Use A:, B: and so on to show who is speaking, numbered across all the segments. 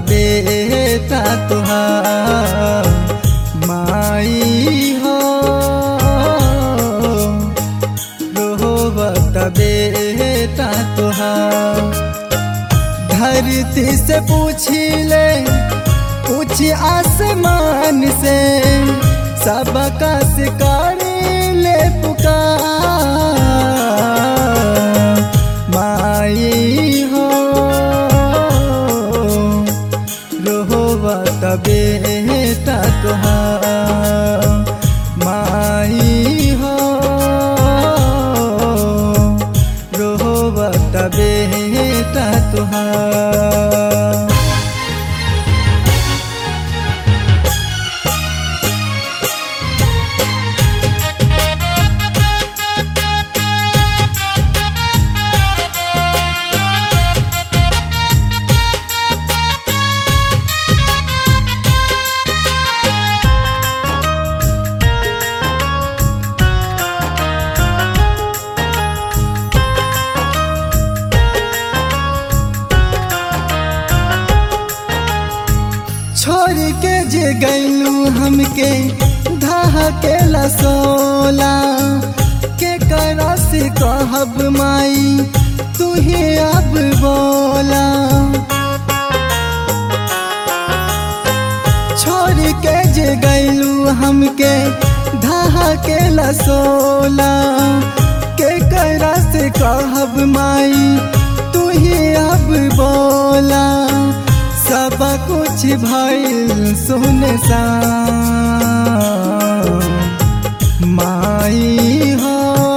A: बेटा तुहार माई हो रोवत बेटा तुहार धरती से पूछी ले पूछी आसमान से सबका शिकारी ले पुकार माई हो रोवत बेटा तुहार माई हो रोवत बेटा तुहार छोड़ के जे गैलू हमके धाह के लसोला के करा से कहब माई तू ही अब बोला छोड़ के जे गैलू हमके धाह के लसोला के करा से कहब माई तू ही अब बोला सब कुछ भइल सुन सा माई हो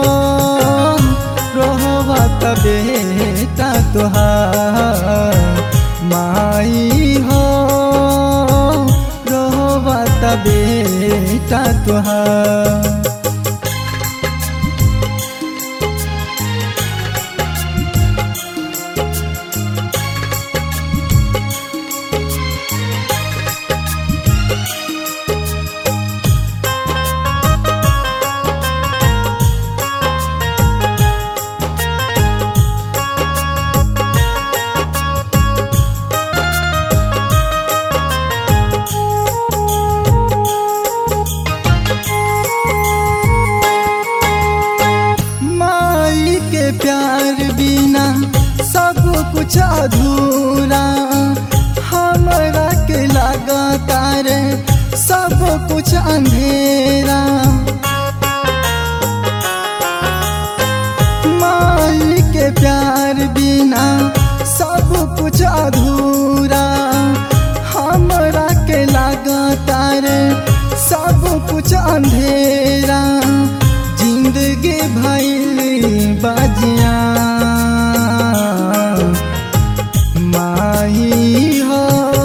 A: रोहबत बेटा तुहार माई हो रोहबत बेटा तुहार माई के प्यार बिना सब कुछ अधूरा हमरा के लगाता रे सब कुछ अंधेरा माई के प्यार बिना सब कुछ अधूरा हमरा के लगाता रे सब कुछ अंधेरा जिंदगी भइल बाजिया माही हो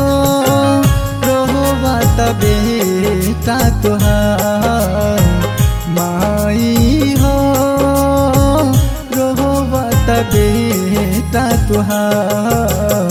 A: रोहबत बेटा तुहार माई हो रोहबत बेटा तुहार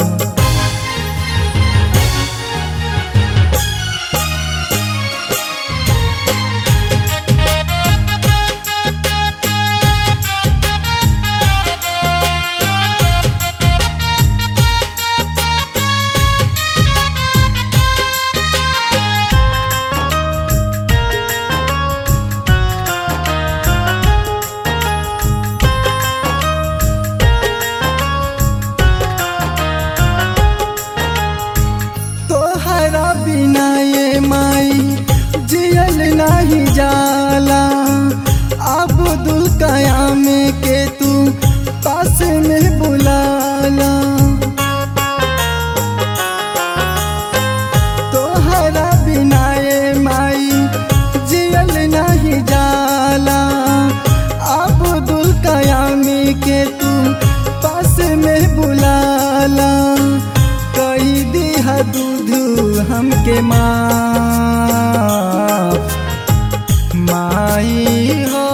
A: तोहरा बिना ये माई जियल नहीं जाला अब्दुल कयाम के तू पास में बुलाला तोहरा बिना ये माई जियल नहीं जाला अब्दुल कयाम के तू पास में बुलाला कई दिहा दूध हमके माँ माई हो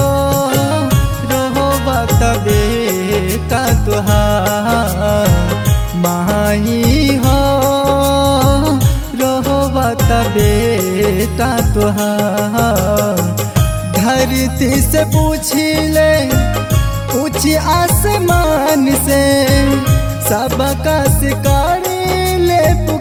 A: रहो बत बेटा तुहार माई हो रहो बत बेटा तुहार धरती से पूछी ले पूछी आसमान से सबका शिकारी ले